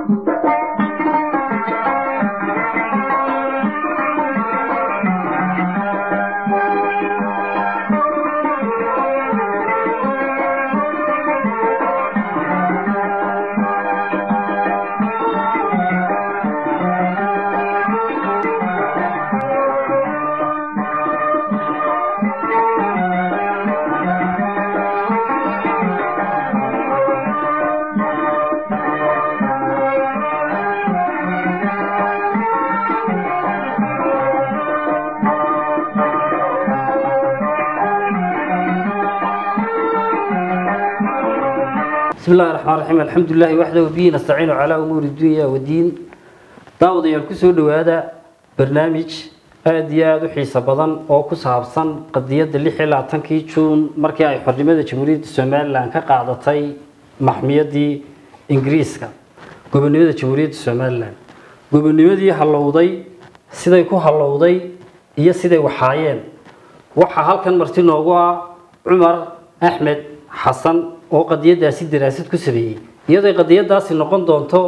بسم الله الرحمن الرحيم الحمد لله وحده وبه نستعين على أمور الدنيا والدين داود يال كسو دوادا برنامج aad iyo aada u xiiso badan oo ku saabsan qadiyadda lix iyo labaatankii juun markii ay xornimada jamhuuriyadda somalilan ka qaadatay maxmiyadii ingiriiska gobonimada jamhuuriyadda somalilan gobonimadii hallowday siday ku hallowday iyo siday waxaayeen waxaa halkan marti noogu ah cumar axmed xasan oo qadiyadaasi daraasad ku sameeyey iyadoo qadiyadaasi noqon doonto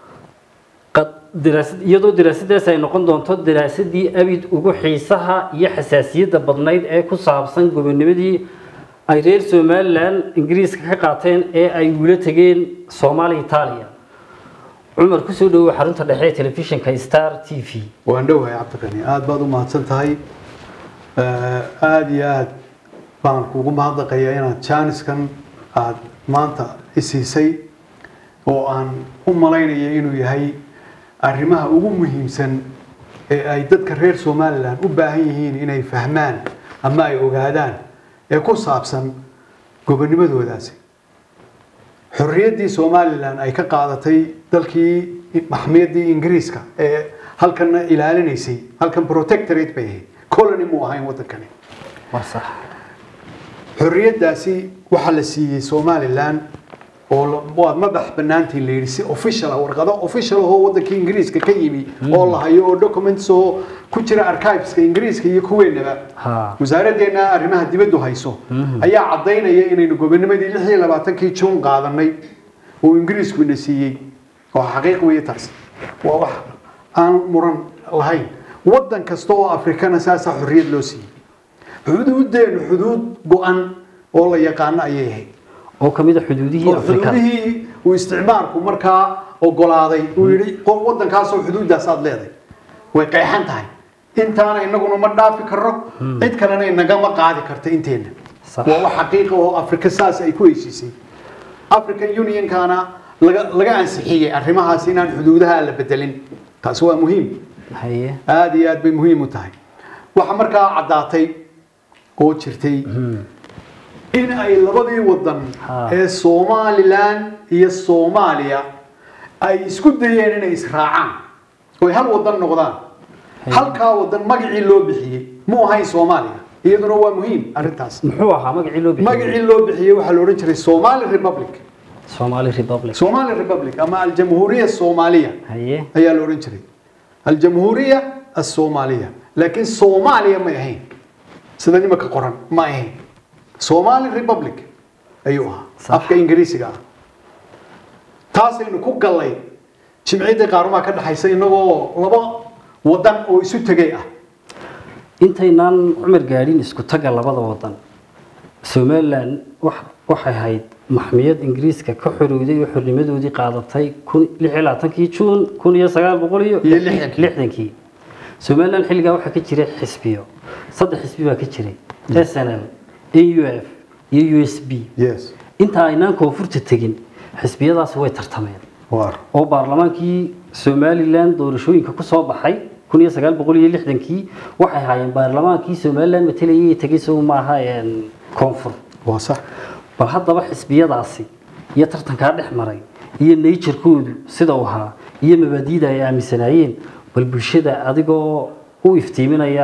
iyadoo daraasadaasi ay noqon doonto daraasadii abid ugu xiisaha iyo xasaasiyadda badnayd ee ku saabsan gobonimadii ay reer somalilan ingiriiska ka qaateen ee ay wula tegeen soomaaliya itaaliya cumar kusoo dhawow xarunta dhexe ee telefishinka star t v waan dhowahay cabdiqani aada baad u mahadsan tahay aada iyo aada baan kugu mahadnaqayaa inaad jaaniskan aada maanta isiisay oo aan u malaynaya inuu yahay arrimaha ugu muhiimsan ee ay dadka reer somalilan u baahan yihiin inay fahmaan ama ay ogaadaan ee ku saabsan gobonimadoodaasi xorriyaddii somalilan ay ka qaadatay dalkii maxmiyaddii ingiriiska ee halkanna ilaalinaysay halkan protectorate bay ahayd colony muu ahayn waddankani waa sax xorriyaddaasi waxaa la siiyey somalilan oo waad madax banaantiin la yidhi si official warqado official ahoo wadankii ingiriiska ka yimi oo la hayo oo documents oo ku jira archiveska ingiriiska iyo kuweenaba ha wasaaraddeena arrimaha dibaddu hayso ayaa caddaynaya inaynu gobonimadii lix iyo labaatankii juun qaadanay oo ingiriisku ina siiyey oo xaqiiq weeye taas waa wax aan muran lahayn waddan kasta oo afrikana saasaa xorriyad loo siiyey xuduuddeennu xuduud go-an oo la yaqaano ayay ahayd oo kamid a xuduudihii oo afrikada xuduudihii uu isticmaalku markaa ogolaaday uu yidhi qol waddankaasoo xuduuddaas aad leedahay way qeexan tahay intaana inaguna ma dhaafi karno cid kalena inagama qaadi karta inteenna Sax. waa wax xaqiiqa oo afrika saas ay ku heshiisay african unionkana laga laga ansixiyey arrimahaas inaan xuduudaha la bedelin taasi waa muhiim haye aada iyo aad bay muhiim u tahay waxa markaa caddaatay oo jirtay in ay labadii wadan Ha. ee somalilan iyo soomaaliya ay isku dayeen inay israacaan oy hal wadan noqdaan halkaa wadan magacii loo bixiyey mu ahayn soomaaliya iyaduna waa muhiim arrintaas muxuu ahaa magacii loo bixiyey magacii loo bixiyey waxaa la odhan jiray somali republic somali republic somali republic ama aljamhuuriya soomaaliya haye ayaa la odhan jiray aljamhuuriya asoomaaliya laakiin soomaaliya may ahayn sida nimanka qoran ma ahayn somali republic ayuu ahaa Sax. afka ingiriisiga ah taasaynu ku gallay jimciddii qaarumaha ka dhexaysa inagoo laba wadan oo isu tegay ah intaynaan cumar gaadhin isku taga labada wadan somalilan wax- waxay ahayd maxmiyad ingiriiska ka xorowday oo xornimadoodii qaadatay kun lix iyo labaatankii juun kun iyo sagaal boqol iyo Iyo lixdankii. lixdankii somalilan xilligaa waxaa ka jiray xisbiyo saddex xisbi baa ka jiray s n l a u f iyo u s b yes inta aynaan koonfurta tegin xisbiyadaasi way tartameen war oo baarlamaankii somalilan doorashooyinka ku soo baxay kun iyo sagaal boqol iyo lixdankii waxay ahaayeen baarlamaankii somalilan matalayay tegay isagu maaha een, koonfur waa sax bal haddaba xisbiyadaasi iyo tartankaa dhex maray iyo nature-koodu sida uu ahaa iyo mabaadiida ay aaminsanaayeen bal bulshada adigoo u iftiiminaya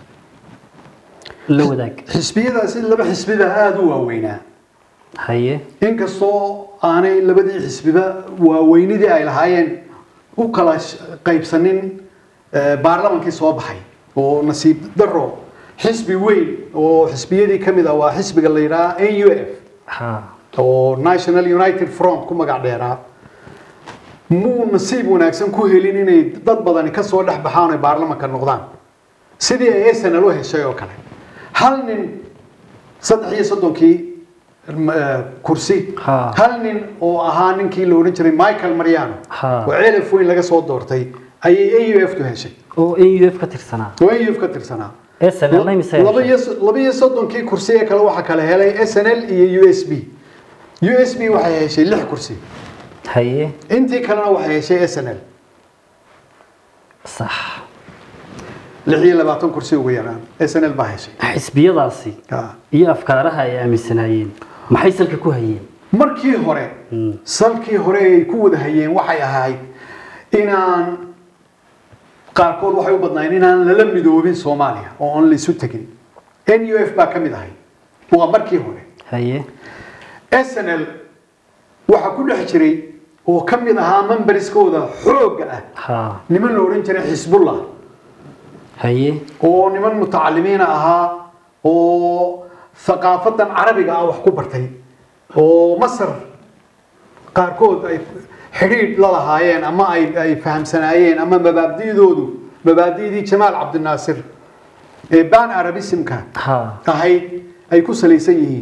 la wadaag xisbiyadaasi laba xisbiba aada u waaweynaa haye inkastoo aanay labadii xisbiba waaweynidii ay lahaayeen u kala sh- qaybsanin eh, baarlamankii soo baxay oo nasiib daro xisbi weyn oo xisbiyadii ka mid ah waa xisbiga la yidhaha n u f ha oo national united front ku magac dheeraa muu nasiib wanaagsan ku helin inay dad badani ka soo dhex baxaan ay baarlamanka noqdaan sidii ay snl u heshay oo kale hal nin saddex iyo soddonkii eh, kursi Ha. hal nin oo ahaa ninkii la odhan jiray michael mariano Ha. oo ceelaf weyn laga soo doortay ayay au f tu heshay oo n u f ka tirsanaa oo au f ka tirsanaa snl mise laba iyo laba iyo soddonkii kursi ee kale waxaa kale helay snl iyo u s b u s b waxay heshay lix kursi haye intii kalena waxay heshay snl sax lix iyo labaatan kursi ugu yaraan snl baa heshay xisbiyadaasi Ah. iyo afkaaraha ay aaminsanaayeen maxay salka ku hayeen markii hore salkii hore ay ku wada hayeen waxay ahayd inaan qaarkood waxay u badnaayeen inaan lala midoobin soomaaliya oo aan laisu tegin n u f baa ka mid ahay waa markii hore haye snl waxaa ku dhex jiray oo ka mid ahaa memberiskooda xoogga ah ha niman la odhan jiray xisbullah haye oo niman mutacalimiina ahaa oo thaqaafadan carabiga ah wax ku bartay oo masar qaarkood ay xidhiidh la lahaayeen ama ay ay fahamsanaayeen ama mabaabdi'doodu mabaabdi'dii jamaal cabdinaasir ee ban arabismka ha ahayd ay ku salaysan yihiin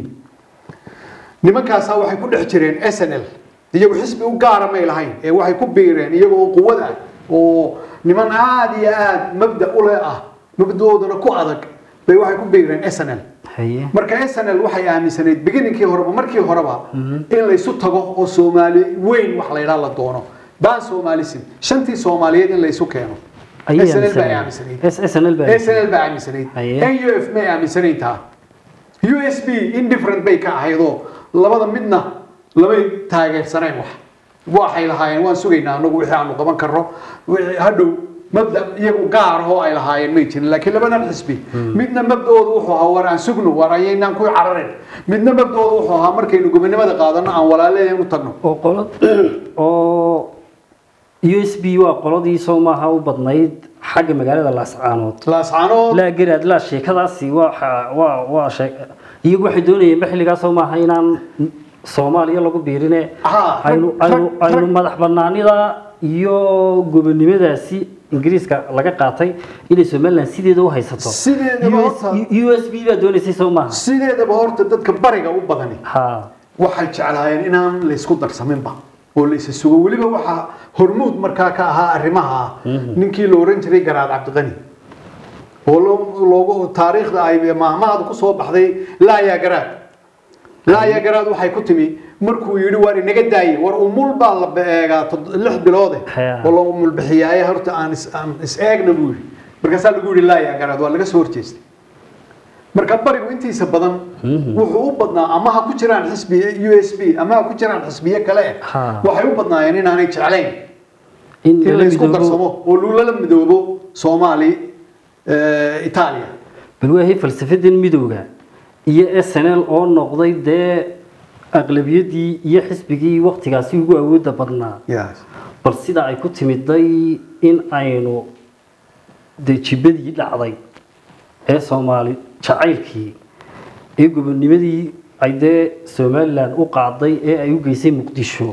nimankaasaa waxay ku dhex jireen snl iyagu xisbi u gaara may lahayn ee waxay ku biireen iyaga oo quwad ah oo niman aada iyo aada mabda ule ah mabdaoodana ku adag bay waxay ku biireen snl haye marka snl waxay aaminsanayd beginningkii horeba markii horeba in laysu tago oo soomaali weyn wax la yidhaha la doono ban somalism shantii soomaaliyeed in laysu keeno ayay snl baa aaminsanaayeen aaminsanayd snl baa aaminsanaayeen. snl baa aaminsanayd Haye. nuf may aaminsanayn taa usb indifferent bay ka ahaydoo labada midna lamay taageersanayn wax waxay lahaayeen waan sugaynaa anagu wixii aanu qaban karno wixii hadhow mabda iyagu gaar oo ay lahaayeen may jirin laakiin labadan xisbi midna mabdoodu wuxuu ahaa war aan sugno war ayaynaan ku cararin midna mabdoodu wuxuu ahaa markaynu gobonimada qaadano aan walaaleeyan u tagno oo qolad oo u s b waa qoladii soo maaha u badnayd xagga magaalada laascaanood laascaanood laa garaad laa sheekadaasi waa waa waa sheek iyagu waxay doonayeen xilligaas soo maaha inaan soomaaliya lagu biirine Aha, aynu rag- aynu rag- aynu madax banaanida iyo gobonimadaasi ingiriiska laga qaatay inay somaliland sideeda u haysato Sideedaba horta- u s b baa doonaysay soo maaha sideedaba horta dadka bariga u badani ha waxay jeclaayeen inaan laysku darsaminba oo laysa sugo weliba waxaa hormuud markaa ka ahaa arrimaha ninkii la oran jiray garaad cabdiqani oo loo- loogu taariikhda ay maahmaahda ku soo baxday laaya garaad laaya garaad waxay ku timi markuu yidhi waar inaga daaye war umul baa la eegaa tod- lix biloode Haya. oo la umulbixiyaaye horta aan is- aan is eegna buu yidhi markaasaa lagu yidhi laaya garaad waa laga soo horjeestay marka barigu intiisa badan wuxuu u badnaa ama ha ku jiraan xisbi u s b ama ha ku jiraan xisbiye kale Ha. waxay u badnaayeen inaanay jeclayn in in lala laysku midoobo darsamo oo lala midoobo soomaali eh, itaaliya bal waahay falsafadan midowga iyo snl oo noqday dee aqlabiyadii iyo xisbigii waktigaasi ugu awooda badnaa Yes. bal sida ay ku timiday in aynu dee jibadii dhacday ee soomaali jacaylkii ee gobonimadii ay dee somalilan u qaaday ee ay u geysay muqdisho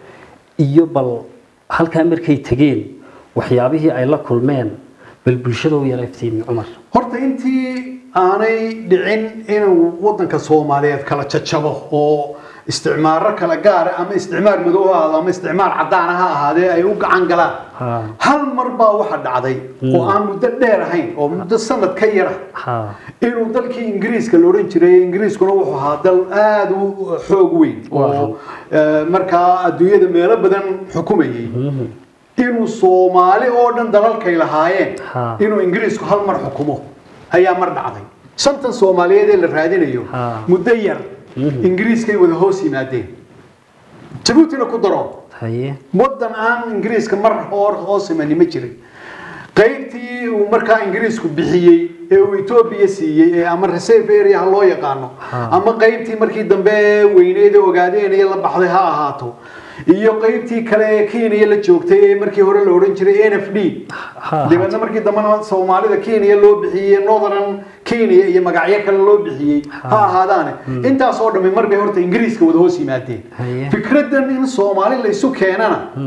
iyo bal halkaa markay tegeen waxyaabihii ay la kulmeen bal bulshada u yara iftiimi cumar horta intii aanay dhicin inuu wadanka soomaaliyeed kala jajabo oo isticmaaro kala gaara ama isticmaar madow ha ahaado ama isticmaar cadaan ha ahaadee ay u gacan galaan Ha. hal mar baa waxa dhacday oo aan muddo dheer ahayn oo muddo sanad ka yara ha inuu dalkii ingiriiska la odhan jiray ingiriiskuna wuxuu ahaa dal aada u xoog weyn oo eh, markaa adduunyada meelo badan xukumayay inuu soomaali oo dhan dalalkay lahaayeen Ha. inuu ingiriisku hal mar xukumo ayaa mar dhacday shantan soomaaliyeed ee la raadinayo Ha. muddo yar ingiriiskay wada hoos yimaadeen jabuutina ku daro haye wadan aan ingiriiska mar hor hoos imani ma jirin qaybtii uu markaa ingiriisku bixiyey ee uu etoobiya siiyey ee ama reserve area ha loo yaqaano ama qaybtii markii dambe weyneed ee ogaadeen iyo la baxday ha ahaato iyo qaybtii kale ee kenya la joogtay ee markii hore la odhan jiray n f d Ha. dabeedna markii dambena soomaalida kenya loo bixiyey northern kenya iyo magacyo kale loo bixiyey ha ahaadaane intaas oo dhammi mar bay horta ingiriiska wada hoos yimaadeen Haye. fikradan in soomaali la isu keenana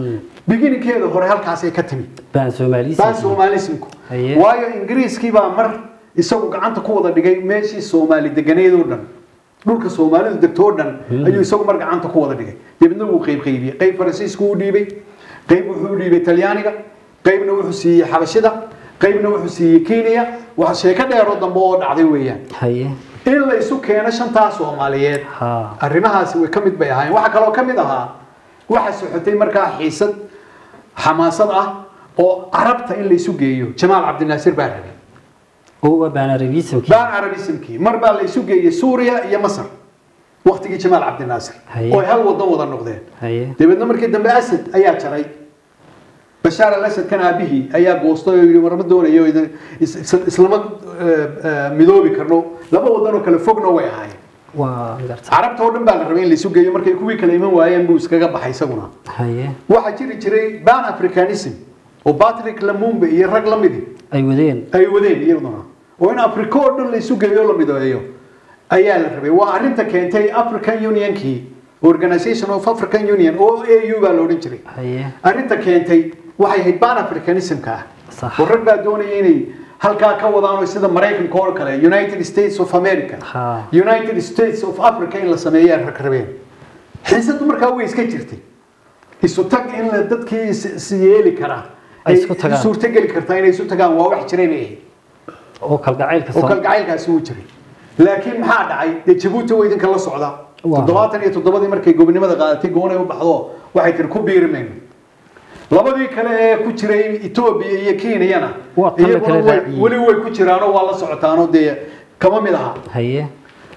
beginningkeeda hore halkaasay ka timid baan soomaalisi baan somaalismku Haye. waayo ingiriiskii baa mar isagu gacanta ku wada dhigay meeshii soomaali deganeed oo dhan dhulka soomaalidu degto oo dhan ayuu isagu mar gacanta ku wada dhigay dabeedna wuu qeyb qeybiyey qeyb faransiisku u dhiibay qeyb wuxuu u dhiibay talyaaniga qeybna wuxuu siiyey xabashida qeybna wuxuu siiyey kenya waxa sheeko dheeroo dambe oo dhacday weeyaan haye in la isu keeno shantaa soomaaliyeed ha arrimahaasi way ka mid bay ahaayeen waxaa kaloo ka mid ahaa waxa socotay markaa xiisad xamaasad ah oo carabta in la isu geeyo jamaal cabdinaasir baa rabay oo waa baan arabismki baan carabismkii mar baa la isu geeyey suuriya iyo masar waqtigii jamaal cabdinaasir Haye. oo ay hal wadan wada noqdeen haye dabeedna markii dambe asad ayaa jaray bashaar al asad kan aabihii ayaa goostay oo yidhi warma doonayo idin- is- is- islama eh, eh, midoobi karno laba wadan oo kale fogna way ahaayeen waa garta carabta oo dhan baa la rabay in la isu geeyo markay kuwii kale iman waayeen buu iskaga baxay isaguna haye waxaa jiri jiray ban africanism oo patrick lamumbe iyo rag la midi ay wadeen ay wadeen iyaduna oo in africa oo dhan la isu geeyo oo la mideeyo ayaa la rabay waa arrinta keentay african unionkii organization of african union oo au baa la odhan jiray haye arrinta keentay waxay ahayd ban africanismka ah Sax. oo rag baa doonaya inay halkaa ka wadaan oo sida maraykanka oo kale united states of america Ha. united states of africa in la sameeyaa rag rabeen xiisadu markaa way iska jirtay isu tag in la dadkii is is yeeli karaa Ay isku tagaan. suurtogeli kartaa inay isu tagaan waa wax jiray bay ahayd oo kalgacaylka oo soo kalgacaylkaasi wuu jiray laakiin maxaa dhacay dee jabuuti waa idinka la socda Waa. toddobaatan iyo toddobadii markay gobonimada qaadatay goonay u baxdo waxay tiri ku biiri mayno labadii kale ee ku jiray etoobiya iyo kenyana Waa tan la iyaguna kala way- raaciyey. weli way ku jiraanoo waa la socotaanoo dee kama mid aha haye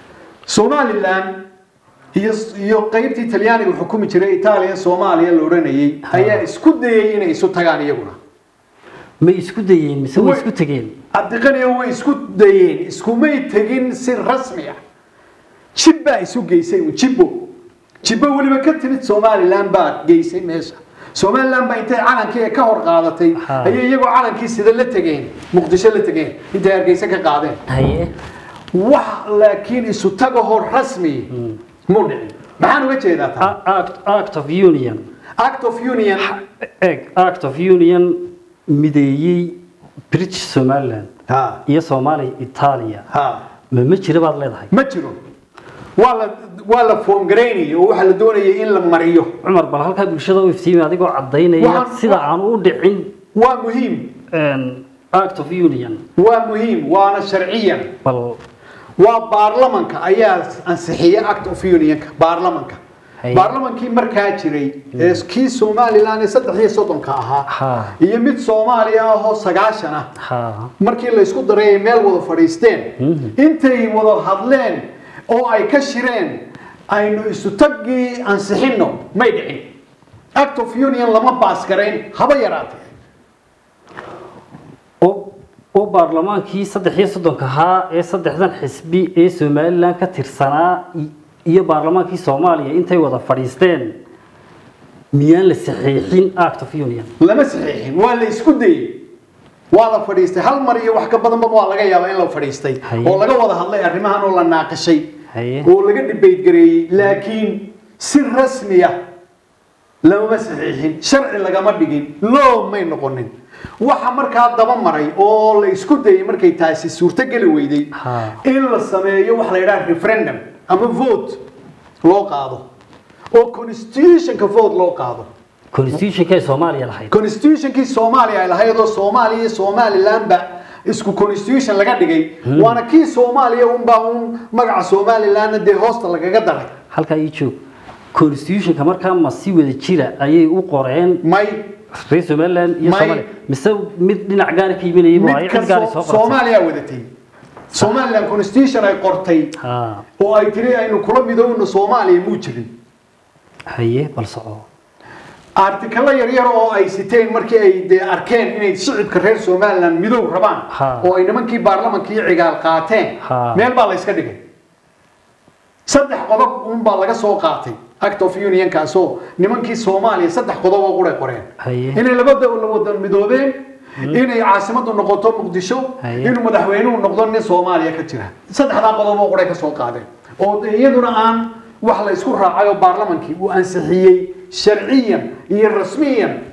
somalilan iyo iyo qaybtii talyaaniga xukumi jiray itaaliya soomaaliya la odhanayay ayaa isku dayay inay isu tagaan iyaguna may isku dayeen mise way Way- isku tegeen cabdiqaniyo way isku dayeen iskumay tegin si rasmi ah jib baa isu geysay un jibbo jibbo weliba ka timid somalilan baa geysay meesha somalilan baa intay calankii ka hor qaadatay Ha. ayay iyagoo calankii sida la tegeen muqdisho la tegeen intay hargeysa ka qaadeen haye wax laakiin isu tagahoo rasmi mu dhicin maxaan uga jeedaa taa A- act act of union act of union eg act of union mideeyey british somaliland ha iyo soomaaliya itaaliya ha ma ma jira baad leedahay ma jiro waa la waa la foomgaraynaya oo waxaa la doonayay in la mariyo cumar bal halkaa bulshada u iftiimi adigoo cadaynaya Waxaan- sida aan u dhicin waa muhiim een, act of union waa muhiim waana sharciyan bal waa baarlamanka ayaa ansixiya act of unionka baarlamanka Haye. baarlamankii markaa jiray ee kii somalilan ee saddex iyo soddonka ahaa Ha. iyo mid soomaaliya ahoo sagaashan ah ha markii la isku daray ay meel wada fadhiisteen intay wada hadleen oo ay ka shireen aynu isu taggii ansixinno may dhicin act of union lama baas garayn haba yaraatee oo oo baarlamaankii saddex iyo soddonka ahaa ee saddexdan xisbi ee somalilan ka tirsanaa i- iyo baarlamaankii soomaaliya intay wada fadhiisteen miyaan la saxiixin act of union lama saxiixin waa la isku dayey waa la fadhiistay hal mar iyo wax ka badanba waa laga yaabaa in la fadhiistay Haye. oo laga wada hadlay arrimahan oo la naaqashay Haye. oo laga debate gareeyey laakiin si rasmi ah lamama saxiixin sharci lagama dhigin loo may noqonin waxa markaa daba maray oo la isku dayay markay taasi suurtogeli weyday Ha. in la sameeyo waxa la yidhaha referendum ama vote loo qaado oo constitutionka vote loo qaado constitutionka ee soomaaliya lahayd constitutionkii soomaaliya ay lahayd oo soomaaliya iyo somalilandba isku constitution laga dhigay waana kii soomaaliya unbaa un magaca somalilandna dee hoosta lagaga daray halkaa ii joog constitutionka markaa ma si wada jira ayay u qoreen may reer somaliland iyo May- soomaaliya mise mid dhinac gaara ka imanayay mid waayo cid gaari kasta soo qortay soomaaliya wadatay somaliland constitution ay qortay ha oo ay tiri aynu kula midoowno soomaaliya muu jirin haye bal soco artikalo yaryar oo ay siteen markii ay dee arkeen inay shicibka reer somaliland midow rabaan Ha. oo ay nimankii baarlamankii cigaal qaateen Ha. meel baa la iska dhigay saddex qodob unbaa laga soo qaatay act of unionkaasoo nimankii soomaaliya saddex qodob oo quray qoreen Haye. inay labada la wada midoobeen inay caasimadu noqoto muqdisho Haye. inuu madaxweynuhu noqdo nin soomaaliya ka jira saddexdaa qodob oo quray ka soo qaadeen oo dee iyaduna aan wax la isku raacay oo baarlamankii uu ansixiyey sharciyan iyo rasmiyan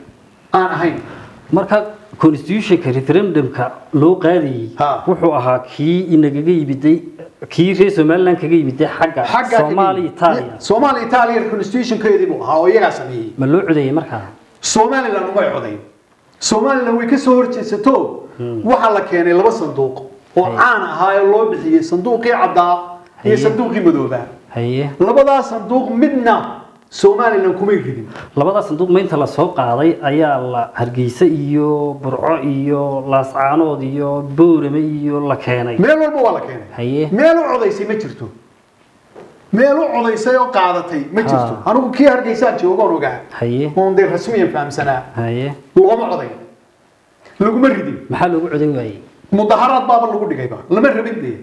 aan ahayn marka constitutionka referendumka loo qaadayey Ha. wuxuu ahaa kii inagaga yimiday kii reer somaliland kaga yimiday xagga xagga soomaaliya itaaliya soomaaliya itaaliya constitutionkeedii buu ahaa oo iyagaa sameeyey ma loo codeeyey markaa somaliland umay codayn somaliland way ka soo horjeesato waxaa la keenay laba sanduuq oo Hay. caan ahaa ee loo bixiyey sanduuqii caddaa iyo Haye. sanduuqii madoobaa haye labadaa sanduuq midna somaliland kumay ridin labadaa sanduuq maynta la soo qaaday ayaa la hargeysa iyo burco iyo laascaanood iyo boorame iyo la keenay meel walba waa la keenay haye meel u codaysay ma jirto meel u codaysay oo qaadatay ma jirto Ha. anigu kii hargeysaan joogoon ogaa haye oon dee rasmiyan fahamsanaa haye looma codayn laguma ridin maxaa loogu coday waayey mudaharaad baaba lagu dhigayba lama rabin dee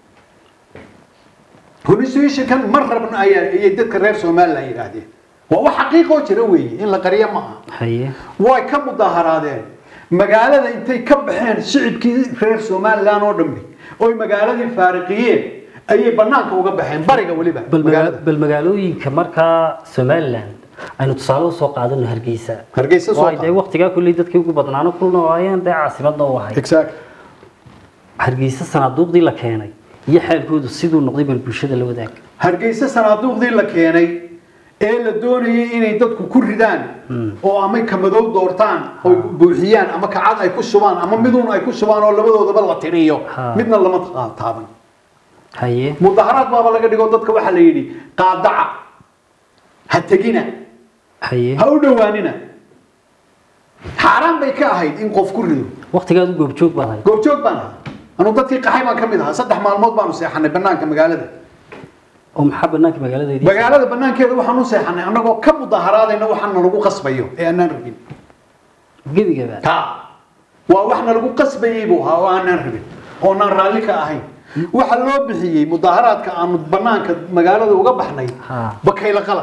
constitutionkan ma rabna ayaa ayay dadka reer somaliland yidhaahdeen waa wax xaqiiqoo jira weeye in la qariyo ma aha haye way ka mudaharaadeen magaalada intay ka baxeen shicibkii reer somaliland oo dhammi oy magaaladii faariqiyeen ayay banaanka uga baxeen bariga weliba bal magaa- magaalada bal magaalooyinka markaa somaliland aynu tusaale usoo qaadano hargeysa hargeysa soo Waayo dee qaad waqtigaa kulley dadkii ugu badnaano kulna waayeen dee caasimadna u ahay exact hargeysa sanaaduuqdii la keenay iyo xaalkoodu siduu noqday bal bulshada la wadaag hargeysa sanaaduuqdii la keenay ee la doonayay inay dadku ku ridaan oo ama kamadow doortaan oo buuxiyaan ama kacad ay ku shubaan ama miduun ay ku shubaan oo labadoodaba la tiriyo Ha. midna lama ta- taaban haye mudaharaad baaba laga dhigo dadka waxaa la yidhi qaadaca ha tegina haye ha u dhowaanina xaaraan bay ka ahayd in qof ku rido waqtigaadu goobjoog baad ahay goobjoog baan ahaa anu dadkii qaxay baan ka mid ahaa saddex maalmood baanu seexanay banaanka magaalada oo maxaa banaanka magaaladeedii magaalada banaankeeda waxaan u seexanay annagoo ka mudaharaadayna waxaan nalagu qasbayo ee aanaan rabin gebigaba ta waa wax nalagu qasbayey buu ahaa oo aanaan rabin oo naan raalli ka ahayn waxa loo bixiyey mudaharaadka aanu banaanka magaalada uga baxnay Ha. bakayla qalad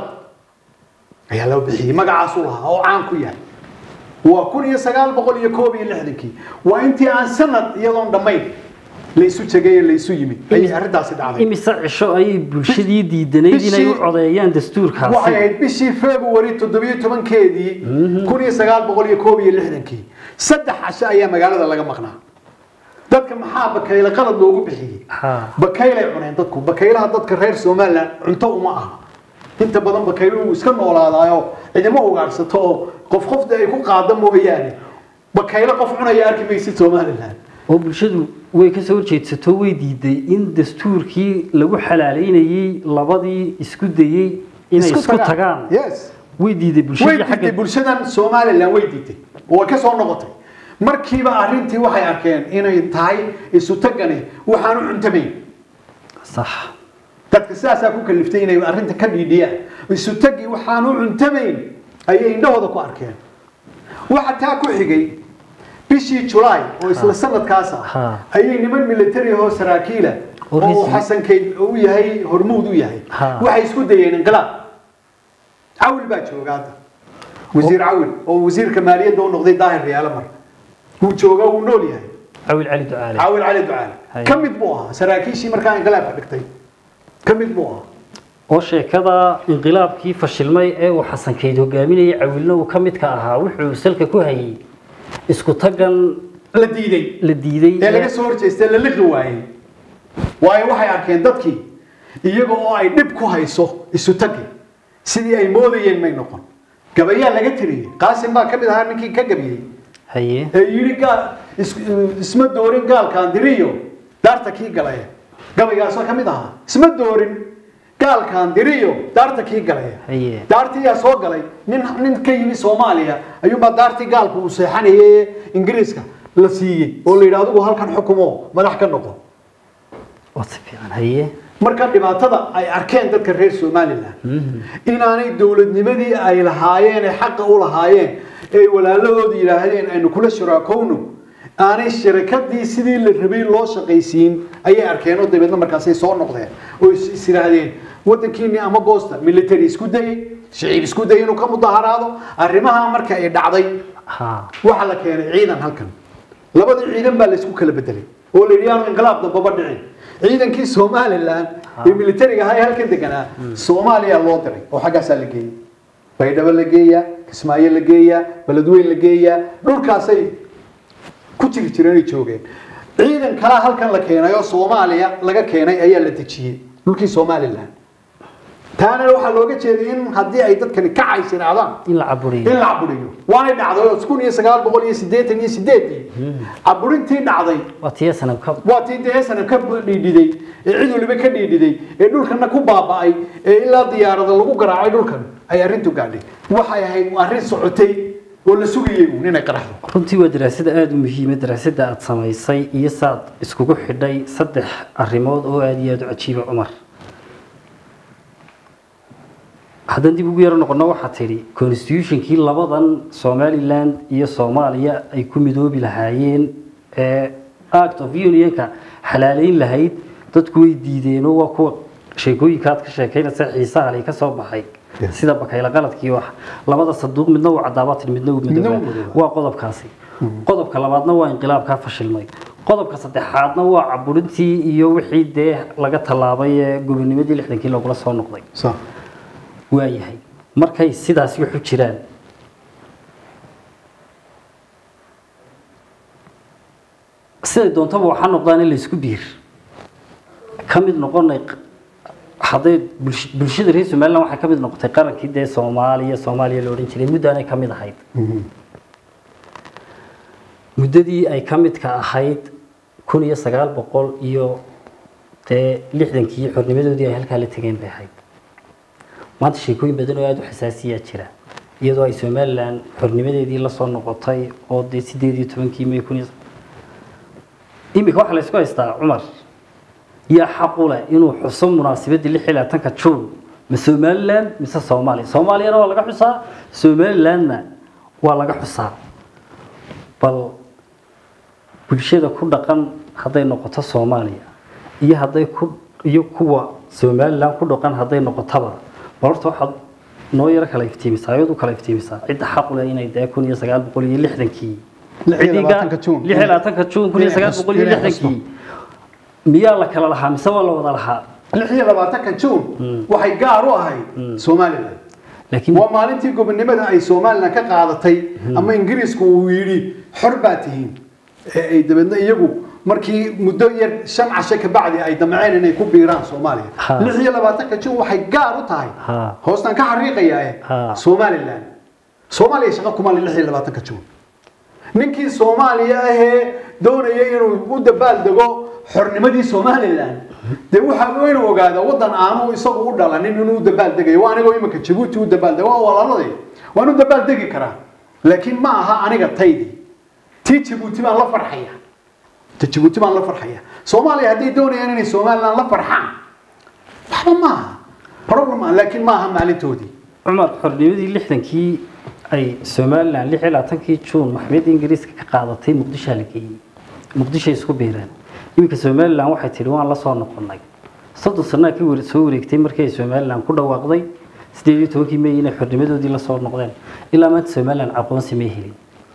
ayaa loo bixiyey magacaasuu lahaa oo caan ku yahay waa kun iyo sagaal boqol iyo koob iyo lixdankii waa intii aan sanad iyadoon dhammayn laysu tegay ee laysu yimid ayay arrintaasi dhacday imise cisho ayay bulshadii diidanayd inay u Bishii- codeeyaan waxay dastuurkaasi ahayd bishii february toddobiyo tobankeedii kun iyo sagaal boqol iyo koob iyo lixdankii saddex casho ayaa magaalada laga maqnaa dadka maxaa bakayle qalad loogu bixiyey Ha. bakaylay cuneen dadku bakaylaha dadka reer somaliland cunto uma aha inta badan bakaylo uu iska noolaadaayo cidimo ugaadhsato oo qof qofda ay ku qaada mooyaane bakaylo qof cunaya arki maysid somaliland oo bulshadu way ka soo horjeedsato way diiday in dastuurkii lagu xalaaleynayey labadii isku dayey inay isku tagaan yes way diiday way bulshadii diiday xagga bulshadan somaliland way diiday oo way ka soo noqotay markiiba arrintii waxay arkeen inay tahay isu tagani waxaanu cuntamayn sax dadka sidaasaa ku kaliftay inay arrinta ka dhiidhiyaan isu tagi waxaanu cuntamayn ayay indhahooda ku arkeen waxa taa ku xigay bishii julaay oo isla sanadkaas ah Ha. ayay niman military oo saraakiila Oo oo risi- xasan kayd u yahay hormuud u yahay Ha. waxay isku dayeen inqilaab cawil baa jooga hadda wasiir cawil oo wasiirka maaliyadda u noqday daahir riyaalo mar wuu jooga wuu nool yahay cawil cali ducaale caawil cali ducaale Hay. ka mid buu ahaa saraakiishii markaa inqilaabka dhigtay ka mid buu ahaa oo sheekada inqilaabkii fashilmay ee uu xasan kayd hogaaminayay cawilna uu ka midka ahaa wuxuu salka ku hayay isku tagan la diiday la diiday ee laga soo horjeestay la liqi waayey waayo waxay arkeen dadkii iyaga oo ay dhib ku hayso isu tagi sidii ay moodayeen may noqon gabayaa laga tiriyey qaasim baa ka mid ahaa ninkii ka gabiyey haye ee yidhi gaal is- isma doorin gaalkaan diriyo daarta kii galaya gabaygaasoo ka mid ahaa isma doorin gaalkaan diriyo daarta kii galaya haye daartii yaa soo galay nin nin ka yimi soomaaliya ayuunbaa daartii gaalku uu seexanayay ee ingiriiska la siiyey oo la yidhi adigu halkan xukumo madax ka noqo waa si fiican haye marka dhibaatada ay arkeen dadka reer somaliland inaanay dowladnimadii ay lahaayeen ee xaqa u lahaayeen ee walaalahooda yidhaahdeen aynu kula shuraakowno aanay shirakadii sidii la rabay loo shaqaysiin ayay arkeen oo dabeedna markaasay soo noqdeen oo is is yidhaahdeen wadankiini ama goosta military isku dayay shiciib isku dayay inuu ka mudaharaado arrimaha marka ay dhacday ha waxaa la keenay ciidan halkan labadii ciidan baa laysku kala bedelay oo la yidhi aanu inqilaab dambaba dhicin ciidankii somaliland ee militariga ahaa ee halkan deganaa soomaaliya loo diray oo xaggaasaa la geeyey baydhabo la geeyaa kismaayo la geeyaa beledweyn la geeyaa dhulkaasay ku jiri jireen ay joogeen ciidan kalaa halkan la keenay oo soomaaliya laga keenay ayaa la dejiyey dhulkii somalilan taana waxaa looga jeeday in haddii ay dadkani ka caysinaadaan in la caburiyo in la caburiyo waanay dhacday oo kun iyo sagaal boqol iyo siddeetan iyo sideedii caburintii dhacday waa tiya sanab ka waa tii dee sanab ka dhiidhiday ee cid waliba ka dhiidhiday ee dhulkana ku baaba'ay ee ilaa diyaarada lagu garaacay dhulkan ay arrintu gaadhay waxay ahayd arrin socotay oo la sugayay uun inay qaraxdo runtii waa daraasada aada u muhiima daraasada aada samaysay iyo saad iskugu xidhay saddex arrimood oo aada iyo aada u cajiiba cumar haddaan dib ugu yaro noqono waxaa tidhi constitutionkii labadan somaliland iyo soomaaliya ay ku midoobi lahaayeen ee act of unionka xalaaleyn lahayd dadku way diideenoo waa kuwa sheekooyinka aad ka sheekaynaysa xiisaha lay ka soo baxay Yes. sida bakayla qaladkii wax labada saduuq midna uu cadaabatin midna uu Midna uu midoobaa midoobaa. waa qodobkaasi qodobka labaadna waa inqilaabkaa fashilmay qodobka saddexaadna waa caburintii iyo wixii dee laga tallaabay ee gobonimadii lixdankii lagula soo noqday sa waayahay markay sidaas wuxu jiraan siday doontaba waxaa noqdaan in laysku biir ka mid noqonay hadday bulsh- bulshada reer somaliland waxay ka mid noqotay qarankii dee soomaaliya soomaaliya la odhan jiray muddaanay ka mid ahayd muddadii ay ka midka ahayd kun iyo sagaal boqol iyo dee lixdankii xornimadoodii ay halkaa la tegeen bay ahayd maanta sheekooyin badan oo aada u xasaasiyaa jira iyadoo ay somalilan xornimadeedii la soo noqotay oo dee sideed iyo tobankii may kun iyo iminka waxaa la isku haystaa cumar yaa xaqu leh inuu xuso munaasabadii lix iyo labaatanka juun ma somaliland mise soomaaliya soomaaliyana waa laga xusaa somalilandna waa laga xusaa bal bulshada ku dhaqan hadday noqoto soomaaliya iyo hadday ku iyo kuwa somaliland ku dhaqan hadday noqotaba bal horta waxaad noo yaro kala iftiimisaa ayaad u kala iftiimisaa cidda xaq u leh inay dee kun iyo sagaal boqol iyo lixdankii Lix iyo labaatanka Juun. lix iyo labaatanka juun kun iyo sagaal boqol iyo Inay xusto. lixdankii miyaa la kala lahaa mise waa la wada lahaa lix iyo labaatanka juun waxay gaar u ahayd somalilan laakiin waa maalintii gobonimada ay somalilan ka qaadatay ama ingiriisku uu yidhi xor baa tihiin ee ay dabeedna iyagu markii muddo yar shan cashe ka bacdi ay damceen inay ku biiraan soomaaliya Ha. lix iyo labaatanka juun waxay gaar u tahay Ha. hoostan ka xariiqayaa Ha. somalilan soomaaliya shaqo kuma leh lix iyo labaatanka juun ninkii soomaaliya ahee doonaya inuu u dabaaldego xornimadii somalilan dee waxaa inuu ogaada wadan aanu isagu u dhalanin inuu u dabaaldegayo waa anigoo iminka jabuuti u dabaaldego waa walaaladii waan u dabaaldegi karaa laakiin ma aha aniga taydii tii jabuuti baan la farxaya ta jabuuti baan la farxaya soomaaliya hadday doonayaan inay somalilan la farxaan waxba maaha problem ah laakiin ma aha maalintoodii cumar xornimadii lixdankii ay somalilan lix iyo labaatankii juun maxkamadda ingiriiska ka qaadatay muqdishoa la geeyey muqdishoay isku biireen iminka somalilan waxay tidhi waan la soo noqonnay soddon sanaa ka ware- soo wareegtay markii ay somalilan ku dhawaaqday sideed iyo tobankii may inay xornimadoodii la soo noqdeen ilaa maanta somalilan aqoonsi may helin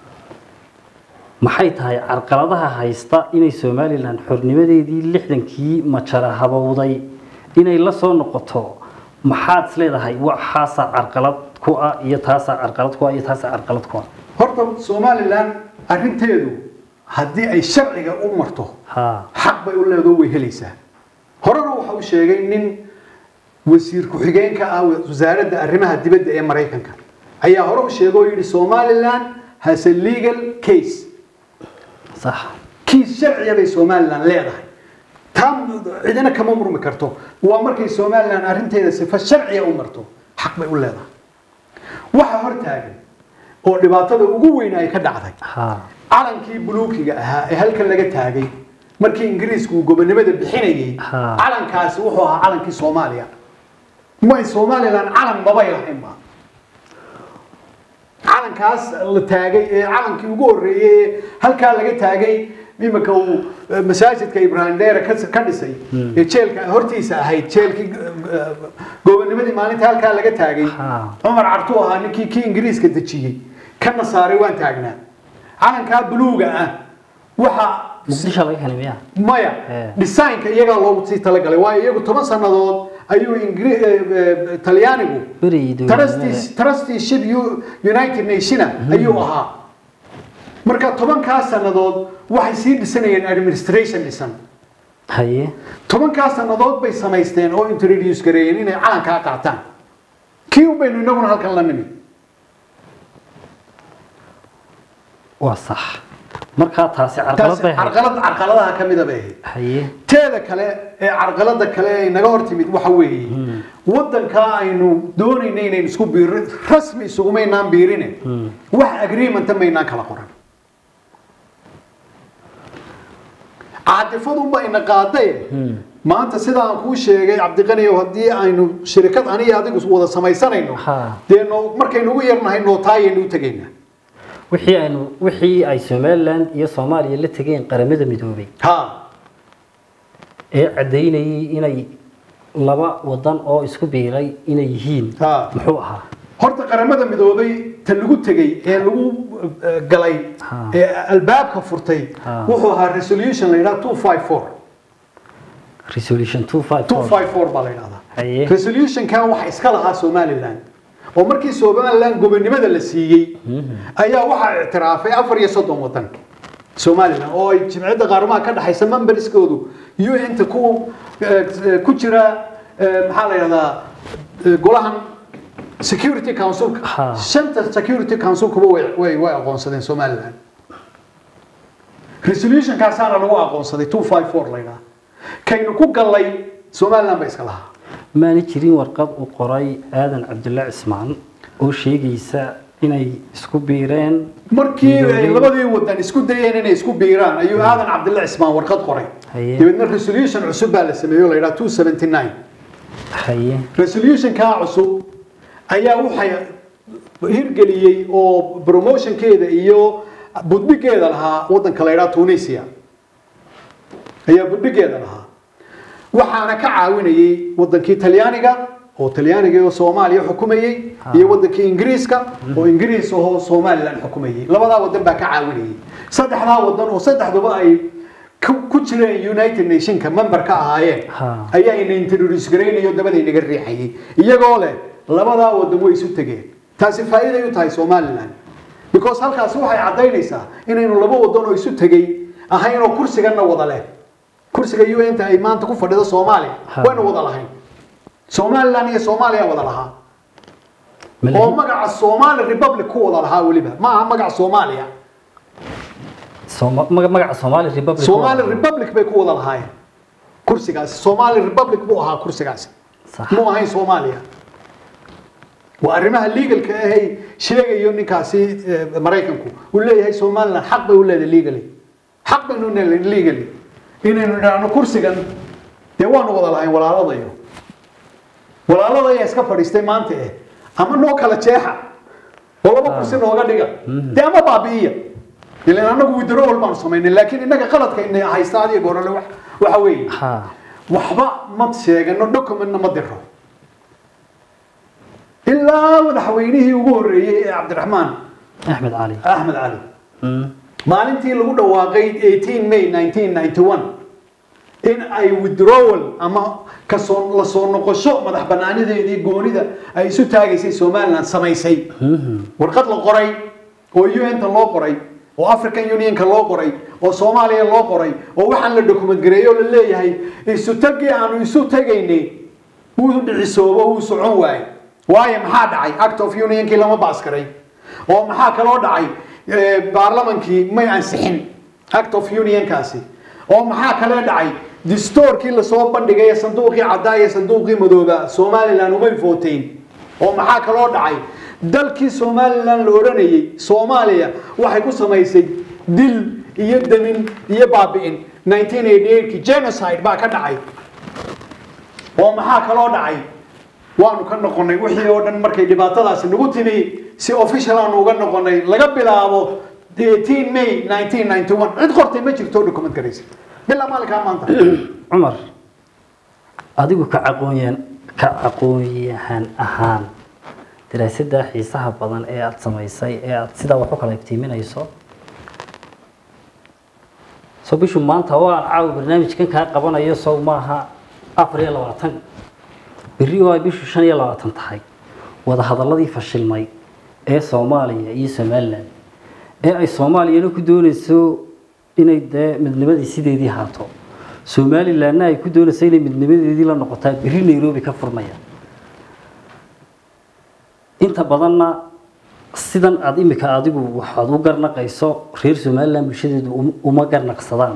maxay tahay carqaladaha haysta inay somalilan xornimadeedii lixdankii majara habowday inay la soo noqoto maxaad is leedahay waxaasaa carqalad ku ah iyo taasaa carqalad ku ah iyo taasaa carqalad ku ah horta somalilan arrinteedu haddii ay sharciga u marto ha xaq bay u leedo way helaysaa horena waxa uu sheegay nin wasiir ku-xigeenka ah wasaaradda arrimaha dibadda ee maraykanka ayaa hore u sheegay oo yidhi somaliland has a legal case sax kiis sharciya bay somaliland leedahay taa cidina kama murmi karto waa markay somaliland arrinteeda sifa sharciya u marto xaq bay u leedahay waxa hor taagan oo dhibaatada ugu weyn ay ka dhacday ha calankii buluukiga ahaa ee halkan laga taagay markii ingiriisku uu gobonimada bixinayay Ha. calankaasi wuxuu ahaa calankii soomaaliya may somalilan calan mabay lahaynba calankaas la taagay ee calankii ugu horreeyey ee halkaa laga taagay iminka uu eh, masaajidka ibrahim dheere ka ka dhisay ee jeelka hortiisa ahayd jeelkii eh, gobonimadii maalinta halkaa laga taagay Ha. cumar cartu ahaa ninkii kii ingiriiska dejiyey kana saaray waan taagnaa calankaa buluuga ah waxa muqdisho laga helay miyaa maya Eh. designka iyagaa loogu sii talagalay waayo iyagu toban sannadood ayuu ingri eh, eh, talyaanigu berigii dowladnimada Trustees- trusteeship U- united nationa ayuu ahaa marka tobankaa sannadood waxay sii dhisanayeen administration dhisan haye tobankaa sannadood bay samaysteen oo introduce gareeyeen inay calankaa qaataan kii un baynu inaguna halkan la nimi waa sax markaa taasi carqalad taasi bay ahayd carqalad carqaladaha ka mida bay ahayd haye teeda kale ee carqalada kale ee naga hor timid waxa weeye wadankaa aynu doonayna inaynu isku biirin rasmi isugumaynaan biirine wax agreementa maynaan kala qoran caadifadunba ina qaadaye maanta sida aan kuu sheegay cabdiqaniyow haddii aynu shirikad aniga adigu wada samaysanayno Ha. dee noo markaynu ugu yarnahay nootaayaynu u tegaynaa wixii aynu wixii ay somaliland iyo soomaaliya la tegeen qaramada midoobay ha ee caddaynayay inay laba wadan oo isku biiray inay yihiin Ha. muxuu ahaa horta qaramada midoobay ta lagu tegey ee lagu eh, galay Ha. ee albaabka furtay Ha. wuxuu ahaa resolution la yidhaha 254 resolution 254 254 baa la yidhahdaa haye resolutionkan waxa iska lahaa somaliland oo markii somaliland gobonimada la siiyey ayaa waxaa ictiraafay afar iyo soddon wadan somaliland oo ay jimciyadda qaaramaha ka dhexaysa memberskoodu un-ta ku eh, ku jira eh, maxaa la yidhahdaa eh, golahan security councilka Ha. shanta security councilkuba way way way aqoonsadeen somaliland resolutionkaasaana lagu aqoonsaday 254 la yidhaha kaynu ku gallay somaliland ba iska lahaa maana jirin warqad uu qoray aadan cabdulla cismaan oo sheegaysa inay isku biireen markii ay Midoobay. labadii wadan isku dayeen inay isku biiraan ayuu aadan cabdilla cismaan warqad qoray Haye. dabeedna resolution cusub baa la sameeyey oo la yidhaha 279 haye resolutionkaa cusub ayaa waxay hirgeliyey oo promotionkeeda iyo budbigeeda lahaa wadanka la yidhaha tunisia ayaa budbigeeda lahaa waxaana ka caawinayay wadankii talyaaniga oo talyaaniga oo soomaaliya xukumayey iyo wadankii ingiriiska oo ingiriis oo somaliland xukumayey labadaa wadan baa ka caawinayay saddexdaa wadan oo saddexduba ay ku ku jireen united nationka member ka ahaayeen Ha. ayaa ina introduce garaynayo dabadaynaga riixayay iyagoo leh labadaa wadan way isu tegeen taasi faa'iiday u tahay somaliland because halkaasi waxay caddaynaysaa inaynu laba wadan oo isu tegey ahayn oo kursiganna wada leh kursiga un-ta ay maanta ku fadhido soomaaliya Ha. waynu wada lahayn somaliland iyo soomaaliya wada lahaa Ma oo lahi- magaca somali republic ku wada lahaa weliba ma aha magaca soomaaliya Sooma- maga- magaca somali republic somali waa- republic bay ku wada lahaayeen kursigaasi somali republic buu ahaa kursigaasi Sax. muu ahayn soomaaliya waa arrimaha legalka ahay sheegayo ninkaasi eh, maraykanku uu leeyahay somaliland xaq bay u leedahay legally xaq baynu leedahay legally inaynu idhaahno kursigan dee waanu wada lahayn walaaladayo walaalada ayaa iska fadhiistay maanta eh ama noo kala jeexa oo laba kursi nooga dhiga dee ama baabi'iya ilan anagu withdrawal baanu samaynay laakiin innaga qaladka ina haysta adiga gorole wax- waxa weeye ha waxba ma sheegano documentna ma diro ilaa madaxweynihii ugu horreeyey ee cabdiraxmaan axmed cali axmed cali Mm. maalintii lagu dhawaaqay 18 may 1991 in ay withdrawal ama kasoo la soo noqosho madax banaanideedii goonida ay isu taagaysay somaliland samaysay warqad la qoray oo un-ta loo qoray oo african unionka loo qoray oo soomaaliya loo qoray oo waxaan la document gareeyo oo la leeyahay isu tagii aanu isu tegaynay wuu dhicisoobo wuu socon waaye waayo maxaa dhacay act of unionkii lama baaskaray oo maxaa kaloo dhacay Eh, baarlamankii may ansixin act of unionkaasi oo maxaa kale dhacay distoorkii lasoo bandhigay ee sanduuqii caddaa iyo sanduuqii madooba somaliland umay footeyn oo maxaa kaloo dhacay dalkii somaliland la odhanayay soomaaliya waxay ku samaysay dil iyo damin iyo baabi'in 1988 genocide baa ka dhacay oo maxaa kaloo dhacay waanu ka noqonay wixii oo dhan markay dhibaatadaasi nagu timi si official aanu uga noqonay laga bilaabo 18 may 1991 cid qortay ma jirto document garaysa bilaa maalinkaa maanta cumar adigu ka aqoonyahan ka aqoonyahan ahaan daraasadda xiisaha badan ee aada samaysay ee aada sidaa wax u kala iftiiminayso soo bishu maanta oo aan caawa barnaamijkan kaa qabanayo sow maaha afar iyo labaatan berri oo ay bishu shan iyo labaatan tahay wadahadaladii fashilmay ee soomaaliya iyo somalilan ee ay soomaaliyana ku doonayso inay dee midnimadii sideedii haato somalilanna ay ku doonayso inay midnimadeedii la noqotaa berri nairobi ka furmaya inta badanna sidan aada imika adigu waxaad u garnaqayso reer somalilan bulshadeedu um- uma garnaqsadaan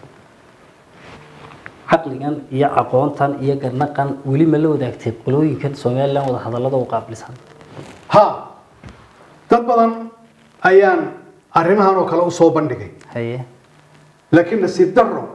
caqligan iyo aqoontan iyo garnaqan weli ma la wadaagtay qolooyinkan somalilan wada hadallada u qaabilsan ha dad badan ayaan arrimahan oo kale u soo bandhigay haye laakiin nasiib darro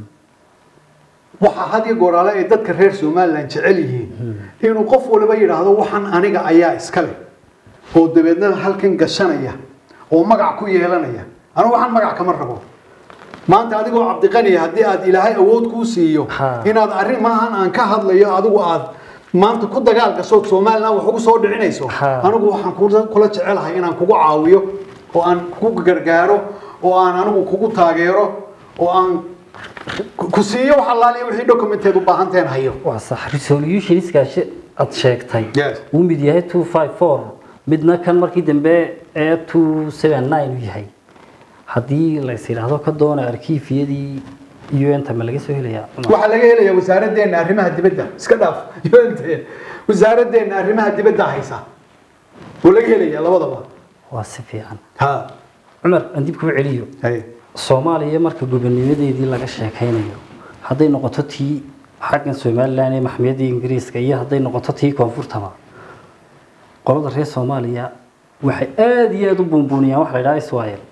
waxa had iyo gooraale ay dadka reer somalilan jecel yihiin inuu qof waliba yidhaahdo waxan aniga ayaa iska leh oo dabeedna halkan gashanaya oo magac ku yeelanaya anigu waxaan magac kama rabo maanta adigoo cabdiqaniya haddii aad ilaahay awood kuu siiyo Ha. inaad arrimahan aan ka hadlayo adigu aad maanta ku dagaal gasho somalilan wax ugu soo dhicinayso Ha. anigu waxaan kula- kula jecelahay inaan kugu caawiyo oo aan kugu gargaaro oo aan anigu kugu taageero oo aan ku ku siiyo wax allaaliya wixii documenteed u baahanteen hayo waa sax resolutionskaasi aad sheegtay Yes. uu mid yahay two five four midna kan markii dambe ee two seven nine u yahay haddii lays yidhaahdo ka doona arkiifiyadii un-ta ma laga soo helayaa Cumar? waxaa laga helayaa wasaaraddeena arrimaha dibadda iska dhaaf yoonte wasaaraddeena arrimaha dibadda haysa oo laga helayaa labadaba waa si fiican ha cumar aan dib kuu celiyo hay soomaaliya marka gobonimadeedii laga sheekaynayo hadday noqoto tii xaggan somalilan ee maxmiyadda ingiriiska iyo hadday noqoto tii koonfurtaba qolada reer soomaaliya waxay aada iyo aada u buunbuuniyaan waxa la yidhaha s y l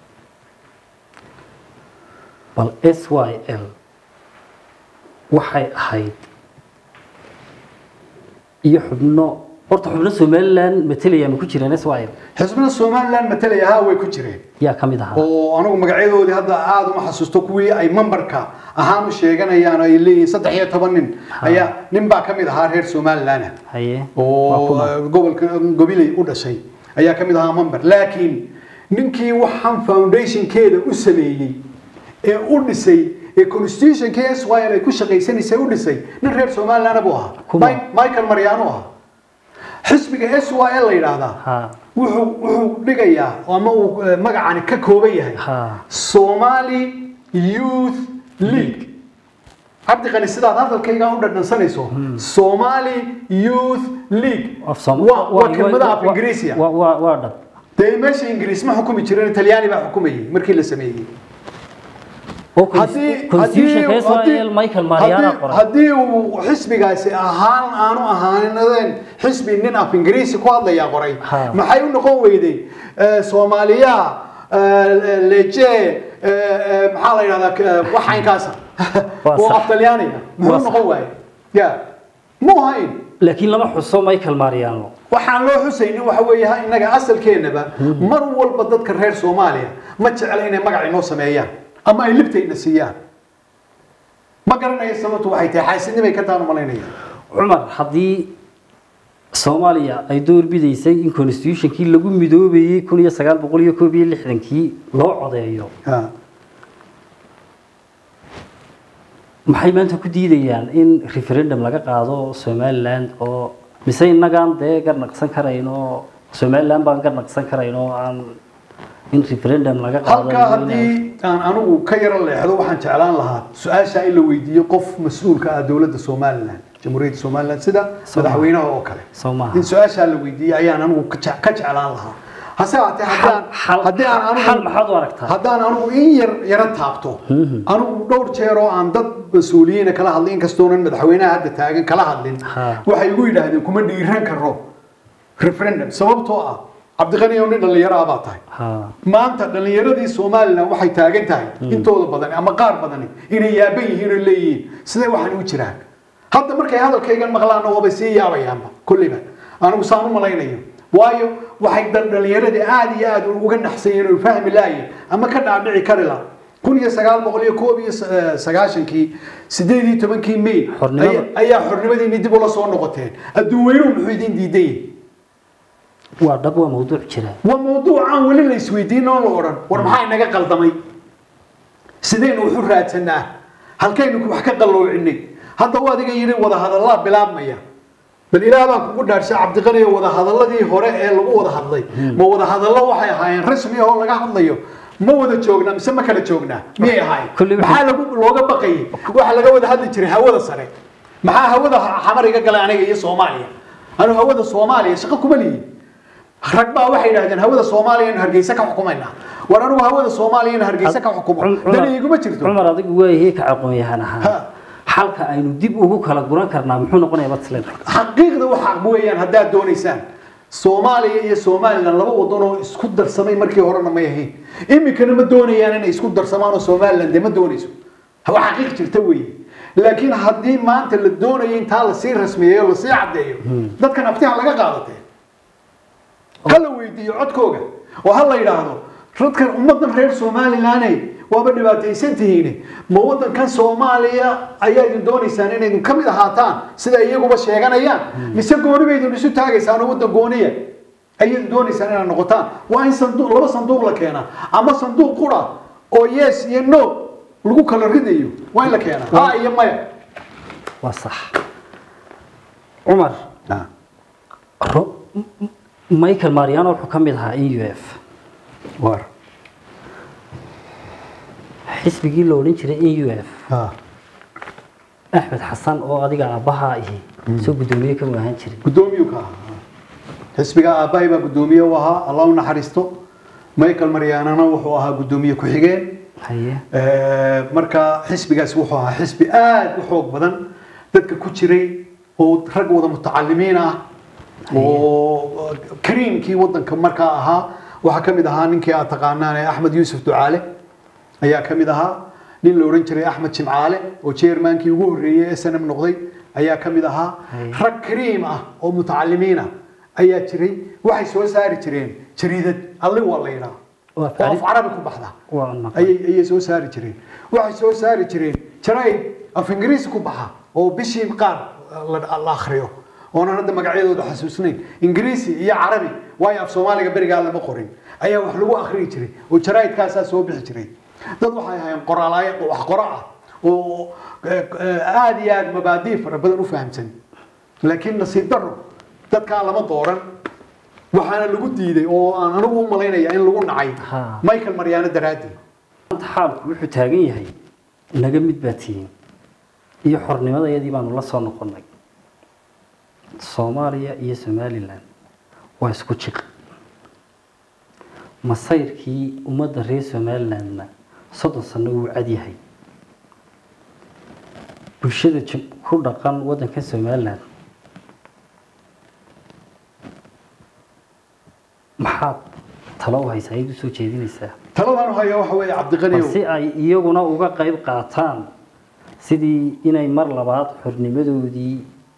bal s y l waxay ahayd iyo xubno horta xubno somalilan matalaya ma ku jiraan s y l xisbina somalilan matalaya ha way ku jireen yaa ka mid ahaa oo anigu magacyadoodii hadda aada uma xasuusto kuwii ay memberka ahaan u sheeganayaan oo ay leeyihiin saddex iyo toban nin ayaa nin baa ka mid ahaa reer somalilan haye waa oo kuma eh, gobolka gobiley u dhashay ayaa ka mid ahaa member laakiin ninkii waxaan foundationkeeda u sameeyey ee u dhisay ee constitutionkii s y l ay ku shaqaysanaysay u dhisay nin reer somaliland buu ahaa Kuma? Mi- michael maryaano ahaa xisbiga s y l la yidhaahdaa ha wuxuu wuxuu dhigayaa ama uu eh, magacani ka kooban yahay ha somali youth league cabdi qani sidaad hadalkayga u dhadhansanayso somali youth league af Soom- waa waa waa- kelmada af waa- ingiriisiya waa waa waa dhab dee meesha ingiriis ma xukumi jirin talyaani baa xukumayay markii la sameeyey oo haddii constitutionka Israel Michael Mariana haddii- qoray haddii uu xisbigaasi ahaan aanu ahaanadeen xisbi nin af ingiriisi ku hadlayaa qoray Ha. maxay u noqon weyday Eh, soomaaliya eh, leje eh, eh, maxaa la yidhahdaa eh, waxaynkaasa Waa oo sax. af talyaaniga Waa muxuu sax. noqon waaye ya mu hayn laakiin lama xuso Michael Mariano waxaan loo xusaynin waxa weeye ha innaga asalkeennaba mar walba dadka reer soomaaliya ma jecla inay magac inoo sameeyaan ama ay libtayna siiyaan ma garanayo sababtu waxay tahay xaasidnimay ka taan umalaynaya Cumar haddii Soomaaliya ay door bidaysay in constitutionkii lagu midoobayay 1961kii loo codeeyo Ha. maxay maanta ku diidayaan in referendum laga qaado Somaliland oo mise innagaan dee garnaqsan karayn oo Somaliland baan garnaqsan karayn oo aan in referendum laga qaado halkaa haddii aan anigu ka yaro leexdo waxaan jeclaan lahaa su-aasha in la weydiiyo qof mas-uulka ah dowladda somaliland jamhuuriyadda somaliland sida Soomaaliya. madaxweynaha oo kale soo maaha in su-aashaa la weydiiyey ayaan anigu ka jec- ka jeclaan lahaa hase haatee haddaan xal haddii aan xal anigu maxaad u aragtaa haddaan anigu in yar yaro taabto anigu dhowr jeer oo aan dad mas-uuliyiina kala hadlin inkastoonan madaxweynaha hadda taagan kala hadlin Ha. waxay igu yidhaahdeen kuma dhiiran karo referendum sababtoo ah cabdiqani oo nin dhallinyaro ah baa tahay ha maanta dhallinyaradii somalilan waxay taagan tahay intooda badan ama qaar badani inay yaaban yihiin oo leeyihiin sidee waxaan u jiraan hadda markay hadalkaygan maqlaanna waabay sii yaabayaanba kulliba anigu saan u malaynayo waayo waxay dal- dhallinyaradii aada iyo aada uga naxsayeen oo fahmi laayeen ama ka dhaadhici kari la kun iyo sagaal boqol iyo koob iyo sa- eh, sagaashankii sideed iyo tobankii may Xornimada. ayaa- ayaa xornimadiini dib ula soo noqoteen adduun weynuhu muxuu idin diidayin waa dhab waa mawduuc jira waa mawduucaan weli la isweydiin oo la odhan war maxaa inaga qaldamay sidaynu waxu raadsanaa halkaynu wax ka qalloocinay hadda u adiga yidhi wada hadallaa bilaabmaya bal ilaah baan kugu dhaarshay cabdiqani oo wada hadaladii hore ee lagu wada hadlay ma wada hadallo waxay ahaayeen rasmi oo laga hadlayo ma wada joognaa mise ma kala joognaa miyay ahaayeen Kulli wixii- maxaa lagu looga baqayay waxa laga wada hadli jiray hawada sare maxaa hawada xamar iga galay aniga iyo soomaaliya anu hawada soomaaliya shaqo kuma lihin rag baa waxay yidhahdeen hawada soomaaliya inu hargeysa ka xukumaynaa war anugu hawada soomaaliya inu hargeysa ka xukumo Cumar- dani iguma jirto cumar adigu waayay ka aqoon-yahan ahaa Ha. xalka aynu dib ugu kala guran karnaa muxuu noqonayaa matlan xaqiiqda waxa weeyaan haddaad doonaysaan soomaaliya iyo somalilan laba wadan oo isku darsamay markii horena may ahayn iminkana ma doonayaan inay isku darsamaan oo somalilan dee ma doonayso waa xaqiiq jirta weeye laakiin haddii maanta la doonayo intaa lasii rasmiyeeyo lasii caddeeyo dadkan aftiha laga qaadatee ha la weydiiyo codkooga oo ha la yidhaahdo dadkan ummadan reer somalilaney waaba dhibaataysan tihiin ma wadankan soomaaliya ayaa idin doonaysaan inaydin ka mid ahaataan sida iyaguba sheeganayaan mise gooni bay idin isu taagaysaan oo wadan gooniya ayay doonaysaan inaad noqotaan waa in sanduuq laba sanduuq la keenaa ama sanduuq qura oo yes iyo no lagu kala ridayo waa in la keenaa ha iyo maya waa sax cumar ro- M- M- michael mariano wuxuu ka mid ahaa e u f war xisbigii la odhan jiray e u f ha axmed xasan oo adiga aabbaha ihi soo guddoomiye kama ahaan jirin gudoomiyu ka ahaa xisbiga aabbahay baa gudoomiye u ahaa allah u naxariisto michael maryaanana wuxuu ahaa gudoomiye ku-xigeen haye Ee, marka xisbigaas wuxuu ahaa xisbi aad u xoog badan dadka ku jiray oo rag wada mutacalimiin ah oo kariimkii wadanka markaa ahaa waxaa ka mid ahaa ninkii aad taqaanaan ee axmed yuusuf ducaale ayaa ka mid ahaa nin la odhan jiray axmed jimcaale oo chairmankii ugu horreeyey ee snm noqday ayaa ka mid ahaa Hay. rag kariim ah oo mutacalimiin ah ayaa jiray waxay soo saari jireen jariidad alli waa la yidhaha Waa oo af carabi ku baxda waa naqan ayay ayay soo saari jireen waxay soo saari jireen jaraa'id af ingiriisi ku baxa oo bishii qaar la la akhriyo oonan hadda magacyadooda xasuusnayn ingiriisi iyo carabi waayo af soomaaliga berigaa lama qorin ayaa wax lagu akhriyi jiray oo jaraa'idkaasaa soo bixi jiray dad waxay ahaayeen qoraalaaya wax qora ah oo eh, eh, aad iyo aad mabaadii fara badan u fahamsan laakiin nasiib daro dadkaa lama dooran waxaana lagu diiday oo aan anigu u malaynaya in lagu nacay Ha. michael maryaano daraadii maanta xaalku wuxuu taagan yahay naga mid baa tihiin iyo xornimadayadii baanu la soo noqonnay soomaaliya iyo somalilan waa isku jiq masayrkii ummadda reer somalilandna soddon sano wuu cadyahay bulshada jim- ku dhaqan waddanka somaliland maxaad talo u haysaa ayaad usoo jeedinaysaa taladan haya waxa weeye cabdiqani balse ay iyaguna uga qayb qaataan sidii inay mar labaad xornimadoodii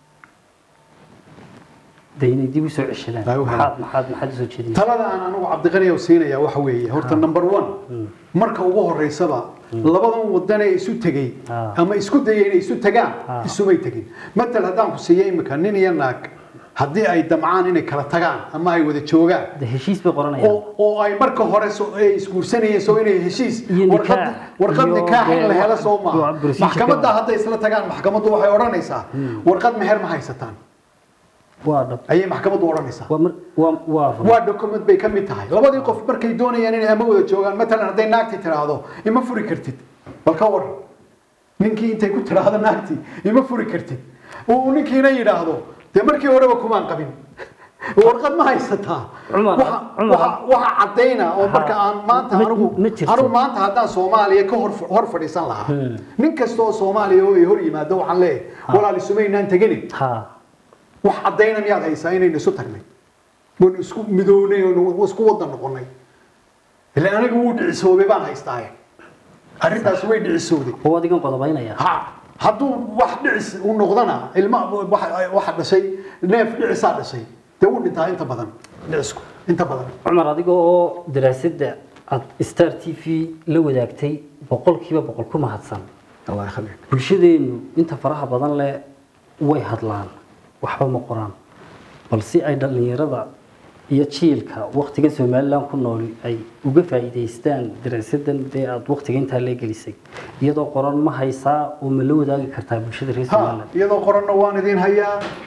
de inay dib usoo ceshadaan Ay u helaan. maxaad maxaad maxaad usoo jeedinaysaa talada aan anigu cabdiqani siinaya waxa weeye horta number one marka ugu horeysaba labadan wadan ee isu tegey Ah. ama isku dayay inay isu tagaan Ah. isumay tegin matal haddaan ku siiyo imika nin iyo naag haddii ay damcaan inay kala tagaan ama ay wada joogaan de heshiis bay qoranayaan oo oo ay marka hore soo ay isguursanayeen soo inay heshiis Iyo warqad nikaax. warqad Iyo nikaax in la dee helo wax- soo waa maaha procedure maxkamadda ka- hadday isla tagaan maxkamaddu waxay odhanaysaa warqad meher ma haysataan waa dhab ayay maxkamaddu odhanaysaa waa mar waa waa run waa document bay ka mid tahay labadii qof markay doonayaan inay ama wada joogaan matalan hadday naagti tiraahdo ima furi kartid bal ka war ninkii intay ku tiraahdo naagti ima furi kartid uu ninkiina yidhaahdo dee markii horeba kumaan qabin warqad ma haysataa Cumar, Waxa- Cumar. waxa- waxa cadayna oo marka aan maanta Ma- anigu ma jirto. anigu maanta haddaan soomaaliya ka hor hor fadhiisan lahaa nin kasta oo soomaaliya oo ay hor yimaado waxaan leeyahay walaal isumaynaan teganin ha wax cadayna miyaad haysaa inaynu isu tagnay waynu isku midownay oo isku wada noqonay ilaa aniga wuu dhicisoobay baan haystaaye arrintaas way dhicisowday oo adigan qodobaynaya ha hadduu wax dhicis uu noqdana ilma waxa waxa dhashay neef dhicisaa dhashay dee wuu dhintaa inta badan dhicisku inta badan cumar adiga oo daraasadda aad star t v la wadaagtay boqolkiiba boqol ku mahadsan allah yakhliik bulshadeenu inta faraha badan leh way hadlaan waxba ma qoraan balse ay dhallinyarada iyo jiilka waktiga somalilan ku nool ay uga faa'iidaystaan daraasadan dee aada waktiga intaa lee gelisay iyadoo qoran ma haysaa oo ma la wadaagi kartaa bulshada reer ha somalilan iyadoo qoranna waan idin hayaa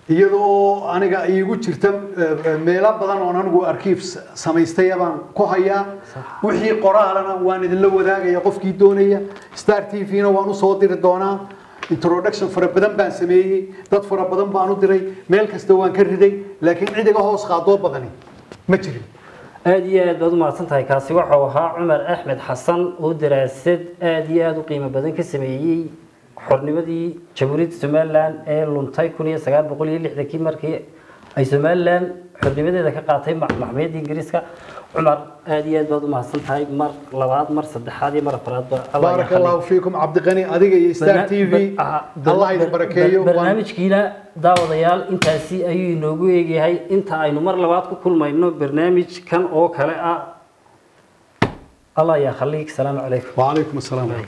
iyadoo aniga iigu jirta eh, meelo badan oon anigu arkiif s- samaystay baan ku hayaa wixii qoraalana waan idinla wadaagaya qofkii doonaya star t v-na waan usoo diri doonaa introduction fara badan baan sameeyey dad fara badan baan u diray meel kasta waan ka riday laakiin cid iga hoos qaadoo badani ma jirin aada iyo aad baad u mahadsan tahay kaasi waxau ahaa cumar axmed xasan oo daraasad aada iyo aada u qiimo badan ka sameeyey xornimadii jamhuuriyadda somalilan ee luntay kun iyo sagaal boqol iyo lixdankii markii ay somalilan xornimadeeda ka qaatay maxkamiyadda ingiriiska cumar aada iyo aad baad u mahadsan tahay mar labaad mar saddexaad iyo mar afraadba Allah baarak ya allahu fiikum cabdiqani adiga iyo star t v allah idin barakeeyo waan- barnaamijkiina daawadayaal intaasi ayuu inoogu eegyahay inta aynu mar labaad ku kulmayno barnaamij kan oo kale ah allah ya khaliik salaamu calaykum وعليكم السلام ورحمة الله